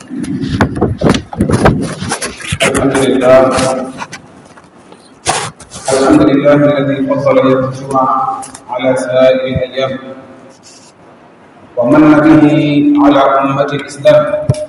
الحمد لله الحمد لله الذي فضل يوم الجمعة على سائر الأيام ومن به على أمة الإسلام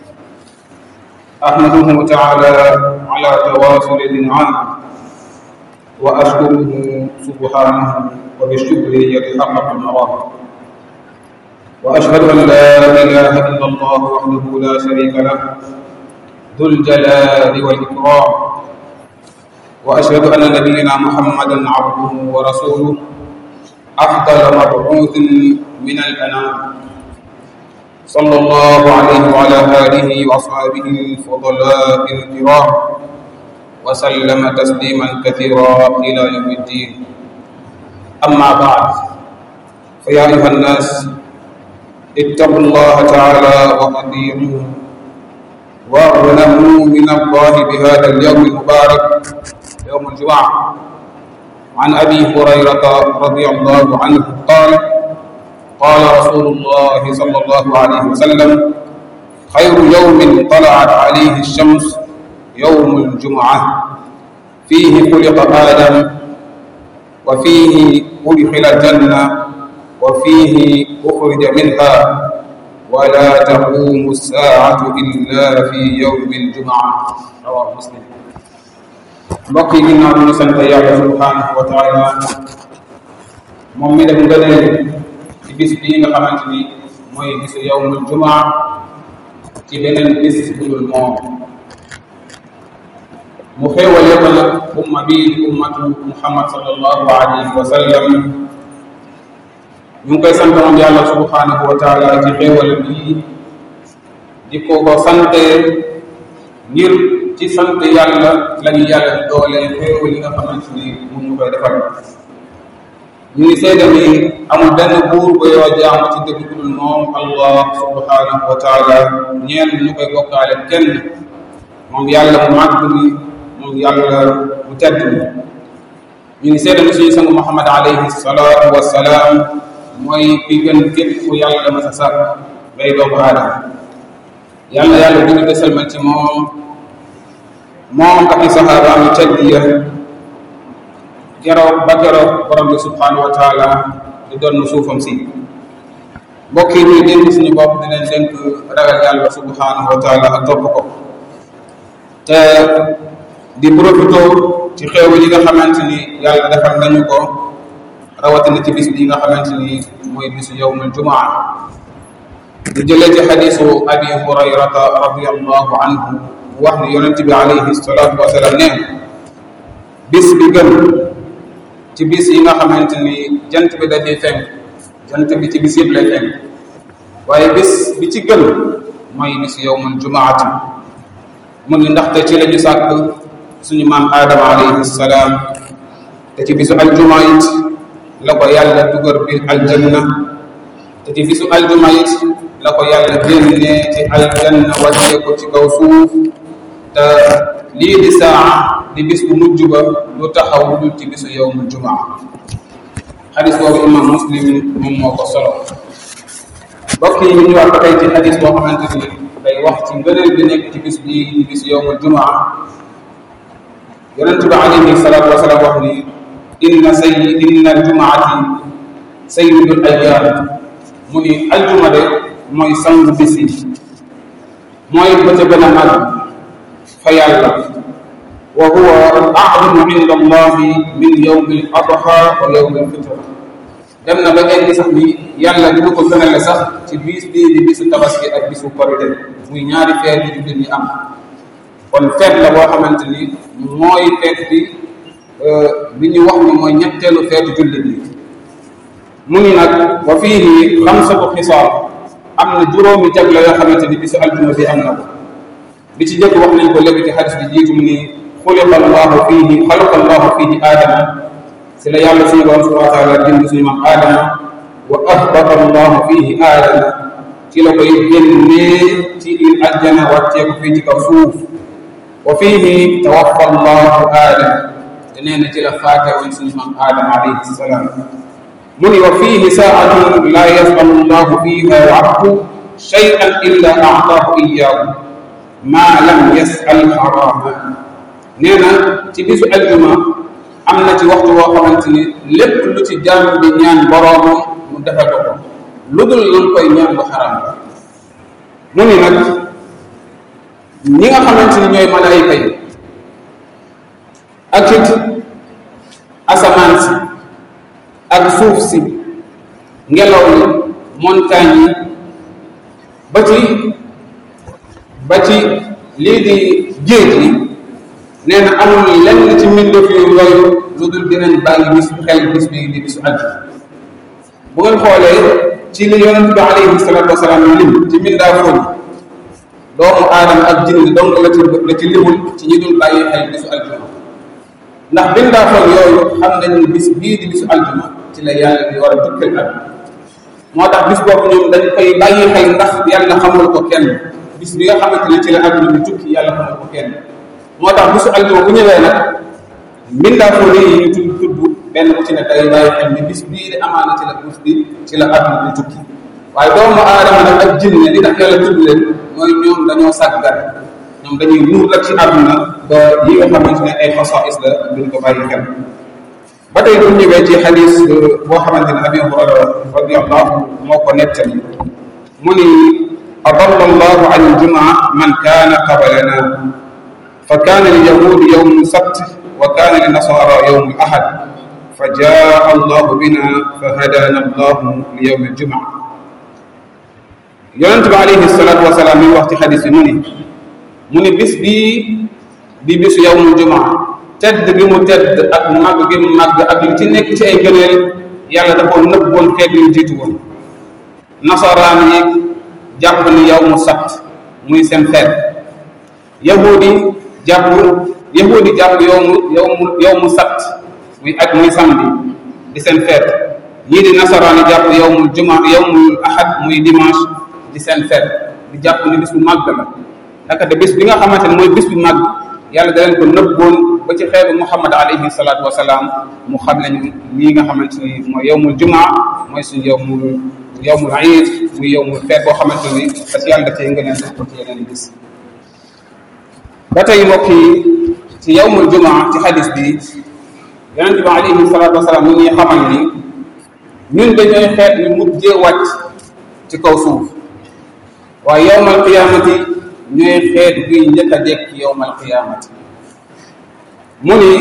أحمده تعالى على تواصل الإنعام وأشكره سبحانه وبالشكر يتحقق المرام وأشهد أن لا إله إلا الله وحده لا شريك له ذو الجلال والإكرام وأشهد أن نبينا محمدا عبده ورسوله أفضل مبعوث من الأنام صلى الله عليه وعلى آله وأصحابه الفضلاء الكرام وسلم تسليما كثيرا إلى يوم الدين أما بعد فيا أيها الناس اتقوا الله تعالى وأطيعوه واغنموا من الله بهذا اليوم المبارك يوم الجمعة عن أبي هريرة رضي الله عنه قال قال رسول الله صلى الله عليه وسلم خير يوم طلعت عليه الشمس يوم الجمعة فيه خلق آدم وفيه أدخل الجنة وفيه أخرج منها ولا تقوم الساعة إلا في يوم الجمعة رواه مسلم mbokk yi ginnaaw bi ñu sant yàlla subhanahu wa taala moom mi def ngëneel ci bis bii nga xamante ni mooy bisu yawmul jumaa ci beneen bis bu dul moom mu xéewale ko nag umma bii di ummatu muhammad sallallahu alayhi wa sallam ñu ngi koy sant moom yàlla subhanahu wa taala ci xéewal bii di ko ko sante ngir ci sant yàlla lañu yàlla di doole xéewal yi nga xamante ni mun ñu koy defal ñu ngi seede ni amul benn buur ba yoo jaamu ci dëgg bu dul moom allah subhanahu wa taala ñeen ñu koy bokkaale kenn moom yàlla mu màgg mi moom yàlla mu tedd mi ñu ngi seede ni suñu sangu muhammad alayhi salaatu wassalaam mooy ki gën képp ku yàlla ma sa sàkk ngay doomu aadama yàlla yàlla dugg te selmal ci moom moom ak i saxaabaam yu tedd ya keroog ba keroog borom bi subhanahu wa taala di doon suufam si mbokk yi ñuy dénk suñu bopp di leen dénk ragal yàlla subhanahu wa taala ak topp ko te di profito ci xew yi nga xamante ni yàlla defal nañu ko rawatina ci bis bi nga xamante ni mooy bisu yawmul jumaa di jëlee ci xadisu abi hurayrata radiallahu anhu wax ni yonent bi alayhi salatu wasalaam neen bis bi gën ci bis yi nga xamante ni jant bi dafay fenk jant bi ci bis yëpp lay fenk waaye bis bi ci gën mooy bis yawmul jumaati mu ni ndaxte ci la ñu sàkk suñu maam aadama alayhi salaam te ci bisu aljuma it la ko yàlla dugal biir aljanna te ci bisu aljuma it la ko yàlla génnee ci aljanna wàccee ko ci kaw suuf te lii di saa di bis bu mujj ba lu taxaw lu dul ci bisu yawmul jumaa xadis boobu imam muslim moom moo ko solo mbokk yi ñu wax ba tey ci xadis boo xamante ni day wax ci ngëneel bi nekk ci bis bi di bisu yawmul jumaa yonente bi alayhi salaatu wasalaam wax ni inna say inna aljumaati sayyidul ayyaam mu ni aljuma de mooy sangu bis yi mooy ba ca gën a mag fa yàlla wa huwa a'zamu inda allahi min yawmi al adha wa yawmi al fitr dem na ba egg sax ni yàlla dina ko gënale sax ci bis bii di bisu tabaski ak bisu korite muy ñaari feet yi jullit ñi am kon feet la boo xamante ni mooy feet bi bi ñu wax ni mooy ñetteelu feetu jullit yi mu ni nag wa fiihi xamsatu xisaal am na juróomi jagle yoo xamante ni bisu aljuma bi am na ko bi ci jëkk wax nañ ko léegi ci xadis bi jiitu mu ni xuliqa allahu fiihi xalaqa allahu fiihi aadama si la yàlla suñu borom subhanahu wa taala bind suñu maam aadama wa ahbata allahu fiihi aadama ci la koy génnee ci aljana wàccee ko fii ci kaw suuf wa fiihi tawaffa allahu aadama te nee na ci la faate woon suñu maam aadama alayhi salaam mu ni wa fiihi saatun laa yasalu llahu fiiha abdu shay'an illa a'taahu iyyaahu maa lam yasal xaraama nee na ci bisu aljuma am na ci waxtu woo xamante ni lépp lu ci jàmm bi ñaan boroomam mu defal ko ko lu dul lan koy ñaan lu xaraam la mu ni nag ñi nga xamante ni ñooy malaayika yi ak it asamaan si ak suuf si ngelaw li montagne yi ba ci ba ci lii di géej gi nee na amul lenn ci mbindeef yu yooyu lu dul dinañ bàyyi bis xel bis bi di bisu àjjuma bu ngeen xoolee ci li yonent bi alayhi salatu wasalaam lim ci mbindaa fóon doomu aadama ak jinne donc la ci la ci limul ci ñi dul bàyyi xel bisu àjjuma ndax mbindaa fóon yooyu xam nañ ni bis bii di bisu àjjuma ci la yàlla di war a tukkal ak moo tax bis boobu ñoom dañ koy bàyyi xel ndax yàlla xamul ko kenn bis bi nga xamante ne ci la àdduna bi tukki yàlla xamul ko kenn moo tax bisu aljuma bu ñëwee nag mbindaa fóon yi ñu tudd tudd benn bu ci ne day bàyyi xel ni bis bii di amaana ci la bis bi ci la àdduna bi tukki waaye doomu aadama nag ak jinne li tax yàlla tudd leen mooy ñoom dañoo sàggan ñoom dañuy nuur rek ci àdduna ba yi nga xamante ne ay xasaais la duñ ko bàyyi xel ba tey bu ñëwee ci xadis boo xamante ne abi hurayra radiallahu moo ko nettali mu ni adalla allahu an aljumaa man kaana qabalana fa kaana lilyahudi yowmu sabt wa kaana linasara yowmu ahad fa jaa allahu bina fa hadana allahu li yowmi aljumaa yonent bi alayhi salatu wasalaam mi wax ci xadis bi mu ni mu ni bis bii di bisu yowmu jumaa tedd gi mu tedd ak màgg gi mu màgg ak li ci nekk ci ay gëneel yàlla da koo nëbboon xeet yu jiitu woon nasaraan yi jàpp ni yow mu sabt muy seen xeet yahudi jàpp yahudi jàpp yow mu yow mu yow mu sabt muy ak muy samedi di seen feet ñii di nasaraan yi jàpp yow mu juma yow mu ahad muy dimanche di seen feet di jàpp ni bis bu màgg la naka de bis bi nga xamante ne mooy bis bu màgg yàlla da leen ko nëbboon ba ci xeetu muhammad alayhi salaatu wasalaam mu xam lañu lii nga xamante ni mooy yowmul jumaa mooy suñu yowmul yowmul iid muy yowmul feet boo xamante ni parce que yàlla da cee ngëneel def ko ci yeneen bis ba tey mbokk yi ci yowmul jumaa ci xadis bi yonent bi alayhi salaatu wasalaam mu ñuy xamal ni ñun dañooy xeet yu mujjee wàcc ci kaw suuf waaye yowmal qiyaamati ñooy xeet guy njëkk a dekk yowmal qiyaamati mu ni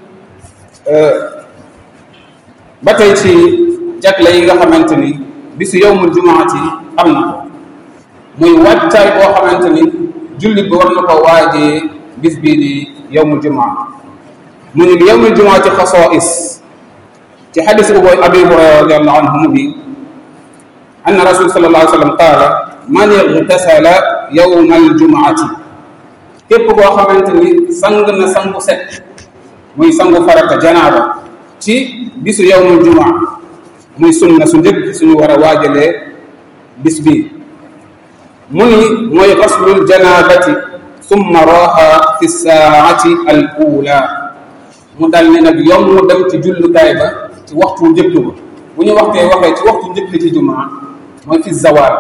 ba tey ci jagle yi nga xamante ni bisu yowmul jumaati am na ko muy wàccaay boo xamante ni jullit bi war na ko waajee bis bii di yowmul jumaa mu ni yowmul jumaati xasaais ci xadis bu booy abi hurayra radiallahu anhu mu bi anna rasul sallallahu alayhi wa sallam qaala man igtasala yowma aljumaati képp koo xamante ni sang na sangu set muy sangu farata janaaba ci bisu yowmul jumaa muy sunna su njëkk suñu war a waajalee bis bi mu ni mooy xaslul janaabati summa raaxa fi saati al ula mu dal ni nag yom mu dem ci jullukaay ba ci waxtu njëkk ba bu ñu waxtee waxee ci waxtu njëkk ci jumaa mooy fi zawal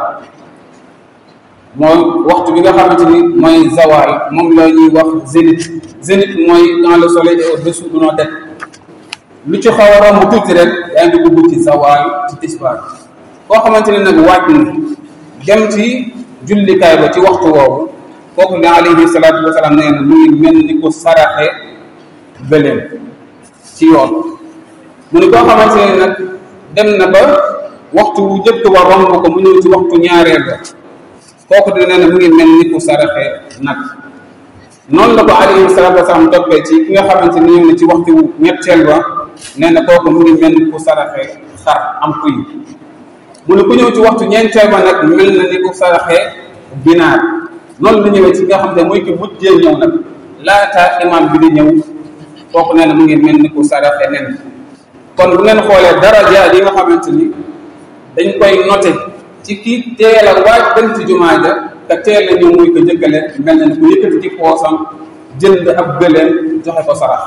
mooy waxtu bi nga xamante ni mooy zawal moom la ñuy wax zénith zénith mooy quand le soleil est au-dessous de nos têtes lu ci xaw a romb tuuti rek yaa ngi dugg ci zawal ci tisbaar koo xamante ne nag waaj na dem ci jullikaay ba ci waxtu woowu kooku ne alayhi salaatu wasalaam nee na mu ngi mel ni ko saraxe bëleem ci yoon mu ni koo xamante ne nag dem na ba waxtu wu njëkk ba romb ko mu ñëw ci waxtu ñaareel ba kooku dina ne mu ngi mel ni ku saraxe nag noonu la ko alayhi salaatu wasalaam toppee ci ki nga xamante ni ñëw na ci waxtu ñetteel ba nee na kooku mu ngi mel ni ku saraxe xar am kuy mu ne ku ñëw ci waxtu ñeenteel ba nag mel na ni ku saraxe ginaar noonu la ñëwee ci nga xam ne mooy ki mujjee ñëw nag laata imam bi di ñëw kooku nee na mu ngi mel ni ku saraxe nen kon bu ngeen xoolee daraja yi nga xamante ni dañ koy noté ci kii teel a waaj dem ci jumaa ja te teel a ñëw muy ko jëkkale mel na ni ku yëkkati ci poosam jënd ab gëleen joxe ko sarax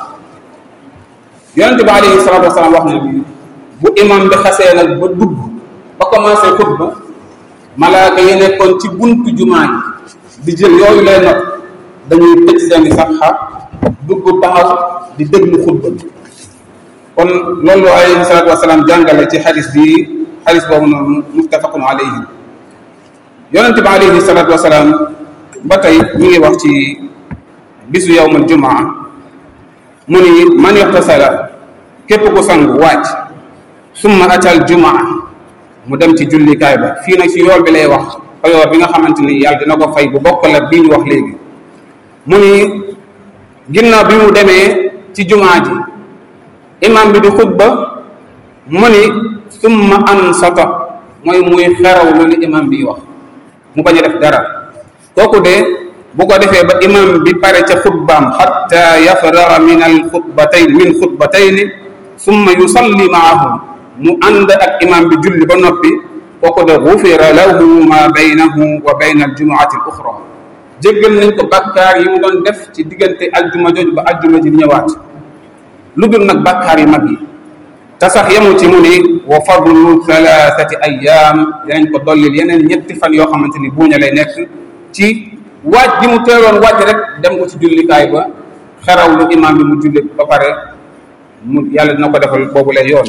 yonent bi alayhi salaatu wasalaam wax na bi bu imam bi xasee nag ba dugg ba commencé xutba malaaka yi nekkoon ci buntu jumaa ji di jël yooyu lay not dañuy tëj seeni saxa dugg taxaw di déglu xutba bi kon loolu alayhi salaatu wasalaam jàngale ci xadis bi xadis boobu noonu muttafaqun alayhi yonente bi alayhi salaatu wasalaam ba tey ñu ngi wax ci bisu yowmul jumaa mu ni man ixtasala képp ku sangu wàcc summa atal jumaa mu dem ci jullikaay ba fii nag ci yool bi lay wax payoor bi nga xamante ni yàlla dina ko fay bu bokk la bii ñu wax léegi mu ni ginnaaw bi mu demee ci jumaa ji imam bi di xutba mu ni summa ansata mooy muy xeraw lu li imam bi wax mu bañ a def dara kooku de bu ko defee ba imam bi pare ca xutbaam xatta yafraga min al xutbatayn min xutbatayni summa yusalli maahum mu ànd ak imam bi julli ba noppi kooku de gufira lahu ma baynahu wa bayna al jumuati al uxra jéggal nañ ko bakkaar yi mu doon def ci diggante aljuma jooju ba aljuma ji ñëwaat lu dul nag bakkaar yu mag yi te sax yemu ci mu ni wa fadlu thalathati ayam dinañ ko dollil yeneen ñetti fan yoo xamante ni buuña lay nekk ci waaj gi mu teeloon waaj rek dem ko ci jullikaay ba xeraw lu imam bi mu julli ba pare mu yàlla dina ko defal boobu lay yoon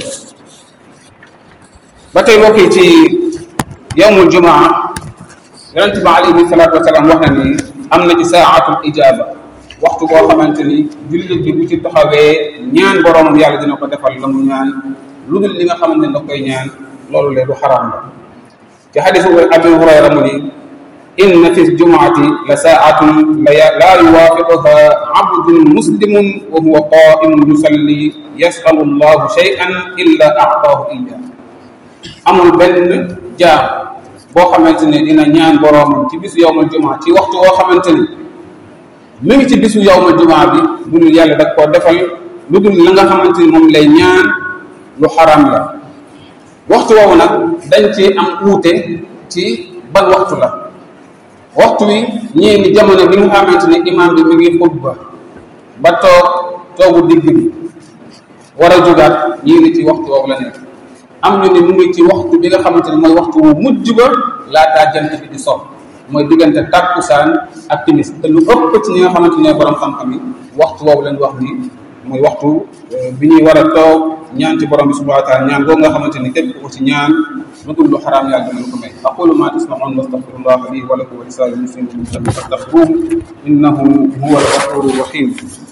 ba tey mbokk yi ci yowmul jumaa yonente bi alayhi salaatu wasalaam wax na ni am na ci saatul ijaba waxtu boo xamante ni jullit bi bu ci taxawee ñaan boroomam yàlla dina ko defal la mu ñaan lu dul li nga xamante ne da koy ñaan loolu le du xaraam la ci xadisu abi hurayra mu ni inna fi ljumaati la saatun la yuwaafiquha abdun muslimun wa huwa qaimun yusalli yasalu allahu shay'an illa aataahu iya amul benn jaam boo xamante ne dina ñaan boroomam ci bisu yowmal jumaa ci waxtu woo xamante ni mi ngi ci bisu yowmal jumaa bi bu dul yàlla dag koo defal lu dul la nga xamante ni moom lay ñaan lu xaram la waxtu woowu nag dañ ci am uute ci ban waxtu la waxtu wi ñii ni jamono bi nga xamante ne imaam bi mi ngi xutba ba toog toogu digg bi war a jógaat ñii ni ci waxtu woowu la nekk am ñu ni mu ngi ci waxtu bi nga xamante ne mooy waxtu wu mujj ba laataa jant bi di sopp mooy diggante tàkkusaan ak timis te lu ëpp ci ñi nga xamante ne borom xam-xam yi waxtu woowu lañ wax ni mooy waxtu bi ñuy war a toog ñaan ci borom bi subhanahu wa taala ñaan boobu nga xamante ni képp ko ci ñaan lu dul lu xaraam yàlla dina ko may aqulu ma tasmaun wastaghfirullah li wa lakum wa lisaa'iril muslimin fastaghfiruhu innahu huwa al-ghafuru rahim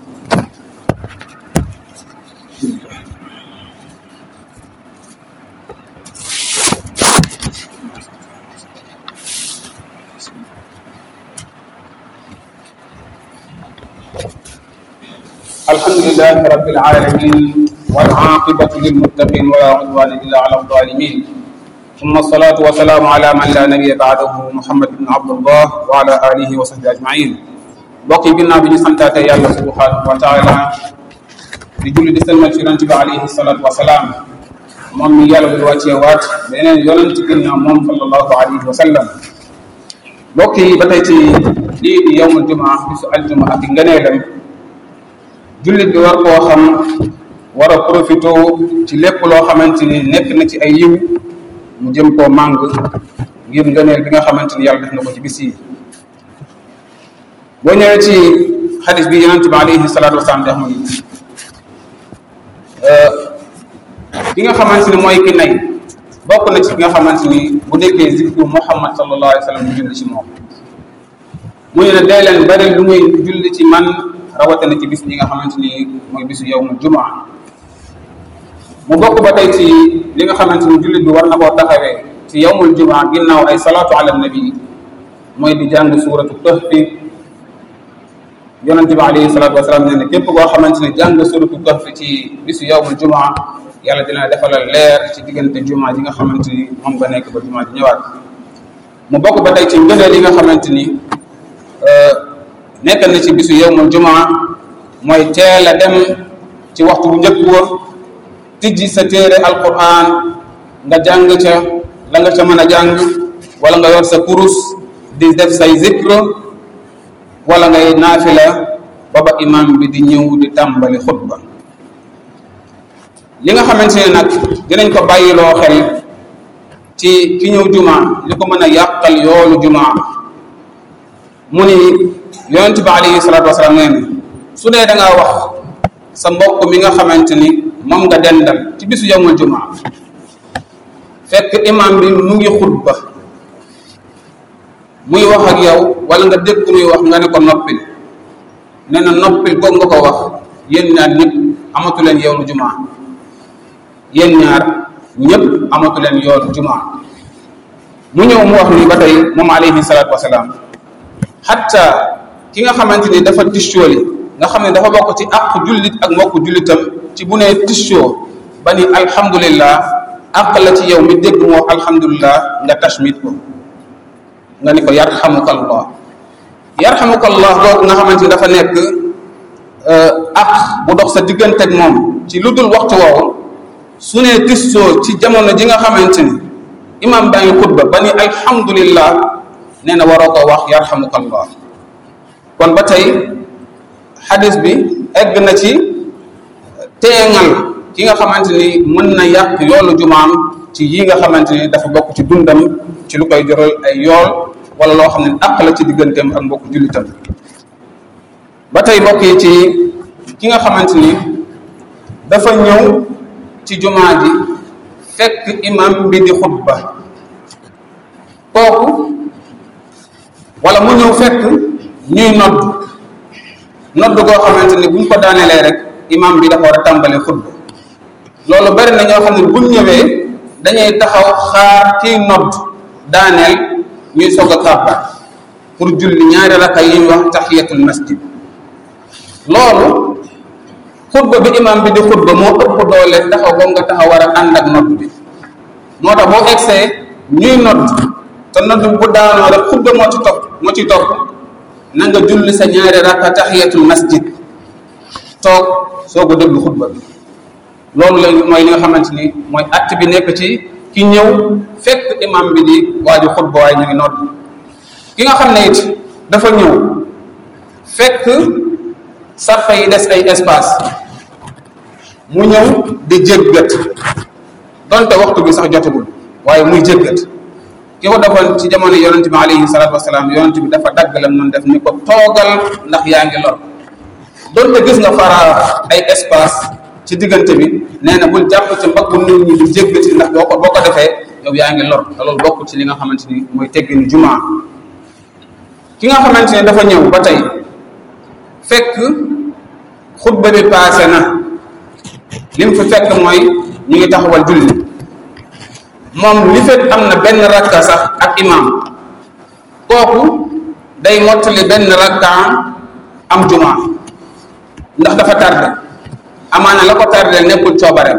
الحمد لله رب العالمين والعاقبة للمتقين ولا عدوان إلا على الظالمين ثم الصلاة والسلام على من لا نبي بعده محمد بن عبد الله وعلى آله وصحبه أجمعين بقي بنا بني سنتات يا الله سبحانه وتعالى لجل دي سلمة شرنت عليه الصلاة والسلام moom mi yàlla bu wàccee waat beneen yonent ginnaaw moom sallallahu alayhi wa sallam mbokk yi ba tey ci lii di yowmul jumaa bisu aljuma ak ngëneelam jullit bi war koo xam war a profité ci lépp loo xamante ni nekk na ci ay yiw mu jëm koo màng ngir ngëneel bi nga xamante ni yàlla def na ko ci bis yi boo ñëwee ci xadis bi yonente bi alayhi salaatu wasalaam dex mu ni ki nga xamante ni mooy ki nay bokk na ci ki nga xamante ni bu nekkee zikru muhammad sallallahu alayhi wa sallam mu julli ci moom muy ne dee leen bari lu muy julli ci man rawatina ci bis ñi nga xamante ni mooy bisu yowmul jumaa mu bokk ba tey ci li nga xamante ni jullit bi war na koo taxawee ci yowmul jumaa ginnaaw ay salaatu ala nabi mooy di jàng suuratu kahfi yonente bi alayhi salaatu wasalaam nee ne képp koo xamante ni jàng suuratu kahfi ci bisu yowmul jumaa yàlla dina defalal leer ci diggante jumaa ji nga xamante ni moom nga nekk ba jumaa ji ñëwaat mu bokk ba tey ci ngëneel yi nga xamante ni nekk na ci bisu yowmul jumaa mooy teel a dem ci waxtu bu njëkk wa tijji sa téere alquran nga jàng ca la nga ca mën a jàng wala nga yor sa kurus di def say zikr wala ngay naafila ba ba imam bi di ñëw di tàmbali xutba li nga xamante ne nag dinañ ko bàyyiloo xel ci ki ñëw jumaa li ko mën a yàqal yoolu jumaa mu ni yonent bi alayhi salaatu wasalaam nee na su dee da ngaa wax sa mbokk mi nga xamante ni moom nga dendal ci bisu yawmul jumaa fekk imam bi mu ngi xutba muy wax ak yow wala nga dégg muy wax nga ne ko noppil nee na noppil ko nga ko wax yéen ñaar ñëpp amatu leen yoonu jumaa yéen ñaar ñëpp amatu leen yoonu jumaa mu ñëw mu wax ni ba tey moom alayhi salaatu wasalaam xatta ki nga xamante ni dafa tiscooli nga xam ne dafa bokk ci àq jullit ak mbokk jullitam ci bu nee tiscoo ba ni alhamdulillah àq la ci yow mi dégg moo alhamdulillah nga tashmit ko nga ni ko yarhamukallah yarhamukallah boobu nga xamante ni dafa nekk ak bu dox sa diggante ak moom ci lu dul waxtu woowu su nee tissoo ci jamono ji nga xamante ni imam baa ngi xutba ba ni alhamdulillah nee na waroo ko wax yarhamukallah kon ba tey xadis bi egg na ci teengal ki nga xamante ni mën na yàq yoolu jumaam ci yi nga xamante ni dafa bokk ci dundam ci lu koy joral ay yool wala loo xam ne àq la ci digganteem ak mbokk jullitam ba tey mbokk yi ci ki nga xamante ni dafa ñëw ci jumaa ji fekk imam bi di xutba kooku wala mu ñëw fekk ñuy nodd nodd goo xamante ni buñ ko daanelee rek imam bi dafa war a tàmbali xutba loolu bari na ñoo xam ne buñ ñëwee dañuy taxaw xaar kiy nodd daaneel ñuy soog a kàbbar pour julli ñaari raka yi ñuy wax tahiyatul masjid loolu xutba bi imam bi di xutba moo ëpp doole taxaw boobu nga taxaw war a ànd ak nodd bi moo tax boo egsee ñuy nodd te nodd bu daanoo rek xutba moo ci topp moo ci topp na nga julli sa ñaari raka tahiyatul masjid toog soo ko déglu xutba bi loolu la mooy li nga xamante ni mooy att bi nekk ci ki ñëw fekk imam bi di waaju xutba waaye ñu ngi nodd ki nga xam ne it dafa ñëw fekk sarfa yi des ay espace mu ñëw di jéggat donte waxtu bi sax jotagul waaye muy jéggat ki ko defoon ci jamono yonente bi alayhi salatu wasalaam yonente bi dafa dagg lam noonu def ni ko toogal ndax yaa ngi lor donte gis nga fara ay espace ci diggante bi nee na bul jàpp ci mbaggu nit ñi di jéggati ndax boo ko boo ko defee yow yaa ngi lor te loolu bokk ci li nga xamante ni mooy teggini jumaa ki nga xamante ne dafa ñëw ba tey fekk xutba bi paase na lim fi fekk mooy ñu ngi taxawal julli moom li fekk am na benn rakka sax ak imam kooku day mottali benn rakka am jumaa ndax dafa tardé amaana la ko tardé nekkul coobareem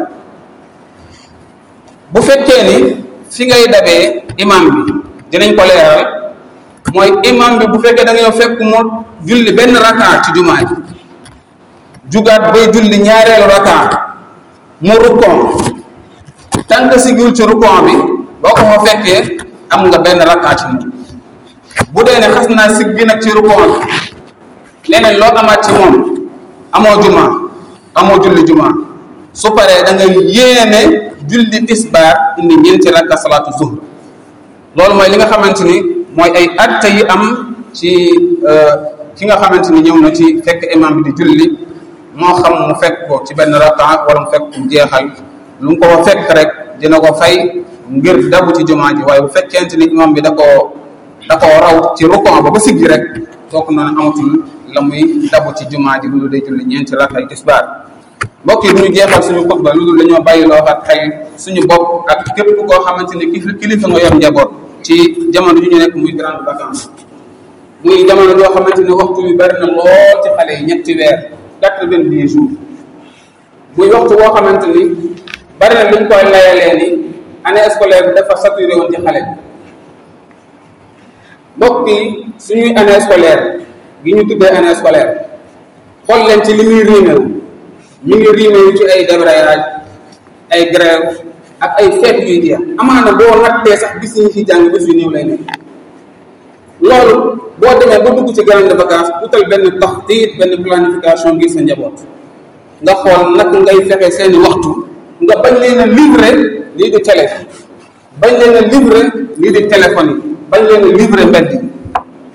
bu fekkee ni fi ngay dabee imam bi dinañ ko leeral mooy imam bi bu fekkee da nga ñëw fekk mu julli benn rakka ci jumaa ji jugaat bay julli ñaareelu rakka mu rukkoon tànk sigul ci rukkoon bi boo ko fa fekkee am nga benn rakka ci moom bu dee ne xas naa siggi nag ci rukkoon bi leneen loo amaat ci moom amoo juma amoo julli juma su paree da nga yéene julli tisbaar indi ñeenti rakka salaatu zuhr loolu mooy li nga xamante ni mooy ay atte yi am ci ki nga xamante ni ñëw na ci fekk imam bi di julli moo xam mu fekk ko ci benn rakka wala mu fekk mu jeexal lu mu ko fa fekk rek dina ko fay ngir dabu ci jumaa ji waaye bu fekkente ni imam bi da koo da koo raw ci rukon ba ba siggi rek kooku noonu amatul la muy dabu ci jumaa ji lu dul day julli ñeenti rakka ay tisbaar mbokk yi bu ñu jeexal suñu xutba lu dul dañoo bàyyi loo xat xel suñu bopp ak képp koo xamante ni kilifa nga yor njaboot ci jamono ju ñu nekk muy grande vacance muy jamono joo xamante ni waxtu bi bari na lool ci xale yi ñetti weer quatre-vingt-dix jours muy waxtu boo xamante ni bari na luñ koy layalee ni année scolaire bi dafa saturé woon ci xale bi mbokk yi suñuy année scolaire gi ñu tuddee année scolaire xool leen ci li muy riimew mi ngi riimew ci ay débrayage ay grève ak ay feet yuy jeex amaana boo nattee sax gis ñu fi jàng bés yu néew lay nekk loolu boo demee ba dugg ci grande vacance utal benn taxtiit benn planification ngir sa njaboot nga xool nag ngay fexe seeni waxtu nga bañ leen a livré lii di télé bañ leen a livré lii di téléphone yi bañ leen a livré mbedd yi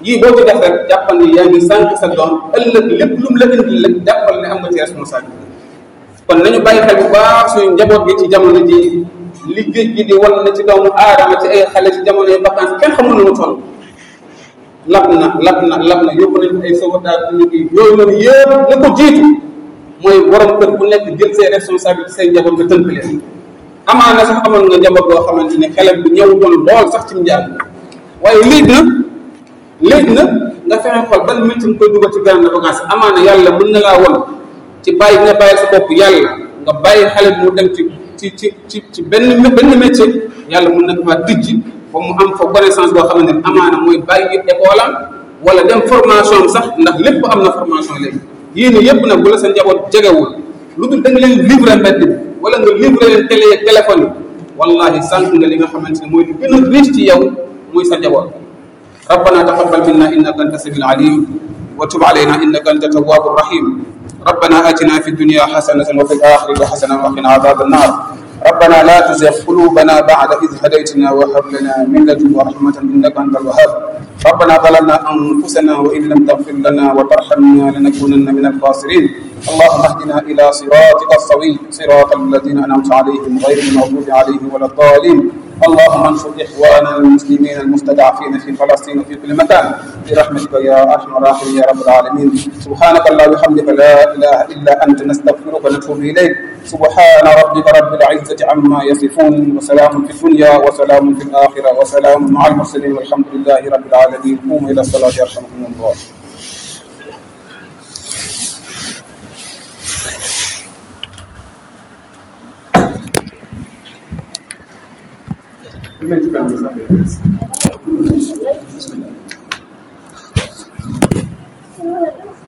yii boo ci def rek jàppal ni yaa ngi sànq sa doom ëllëg lépp lu mu la indil rek jàppal ne am nga ci responsabilité kon nañu bàyyi xel bu baax suñu njaboot gi ci jamono ji li géej gi di wan na ci doomu aadama ci ay xale ci jamono yi vacances kenn xamul nu mu toll lab na lab na lab na yóbbu nañ ay sauvetage ñu ngi yooyu noonu yëpp la ko jiitu mooy borom kër bu nekk jël ses responsabilités say njaboot nga tënk leen amaana sax amoon nga njaboot boo xamante ne xelam bi ñëw doon lool sax ci njaag waaye léegi na léegi na nga fexe xool ban métier nga koy dugal ci grande vacance amaana yàlla mën na laa won ci bàyyi nga bàyyi sa bopp yàlla nga bàyyi xale bi mu dem ci ci ci ci ci benn benn métier yàlla mën na ko faa tijji ba mu am fa connaissance boo xamante ne amaana mooy bàyyi école am wala dem formation am sax ndax lépp am na formation léegi yéen yëpp nag bu la sa njaboot jegewul lu dul da nga leen livrer mbedd bi wala nga livrer leen télé yeeg téléphone yi wallahi sànq nga li nga xamante ne mooy li gën a riche ci yow muy sa njaboot ربنا تقبل منا انك انت السميع العليم وتب علينا انك انت التواب الرحيم ربنا اتنا في الدنيا حسنه وفي الاخره حسنه وقنا عذاب النار ربنا لا تزغ قلوبنا بعد إذ هديتنا وهب لنا من لدنك رحمة إنك أنت الوهاب ربنا ظلمنا أنفسنا وإن لم تغفر لنا وترحمنا لنكونن من الخاسرين اللهم اهدنا إلى صراطك السوي صراط الذين أنعمت عليهم غير المغضوب عليهم ولا الضالين اللهم انصر إخواننا المسلمين المستضعفين في فلسطين وفي كل مكان برحمتك يا أرحم الراحمين يا رب العالمين سبحانك اللهم وبحمدك لا إله إلا أنت نستغفرك ونتوب إليك سبحان ربك رب العزة عما يصفون وسلام في الدنيا وسلام في الآخرة وسلام مع المرسلين والحمد لله رب العالمين قوموا إلى الصلاة يرحمكم الله Bismillah.